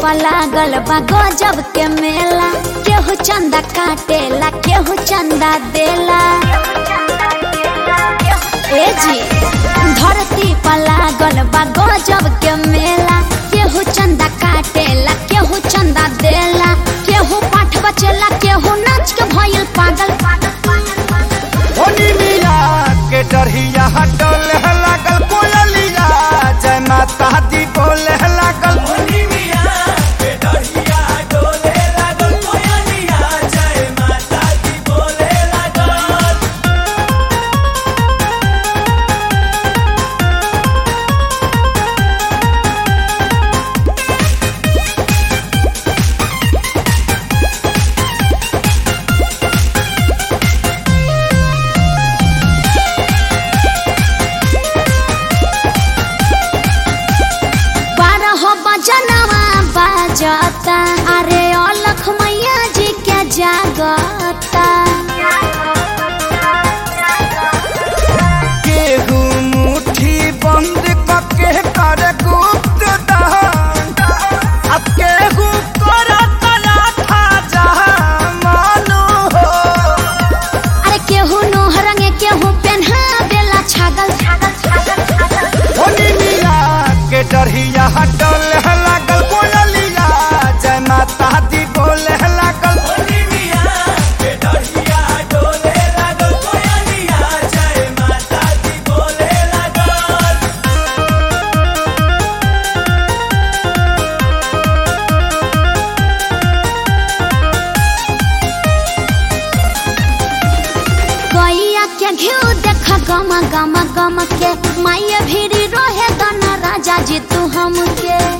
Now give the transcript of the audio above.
पर लागल बा गजब के मेला केहू चंदा काटेला केहू चंदा देला ए जी धरती पर लागल बा गजब के मेला केहू चंदा काटेला केहू चंदा देला केहू पाठ बचेला केहू नाच के भइल पागल होनी मिया के डरहिया हटल लागल कोयलिया जय माता दी बोले लागल बारह बजनवा बाजता अरे अलख मैया जी के जागता केहू मुट्ठी बंद कके कर गुप्त दान अब केहू कर कला था जहाँ मानो हो अरे केहू नोह रंगे केहू पेन्हा देला छागल होनी मिया के डरहिया हटल लागल कोयलिया जय माता दी बोले लागल गैया के घिउ देख गम गम गम के माये भीड़ी रहे दना राजा जी तू हमके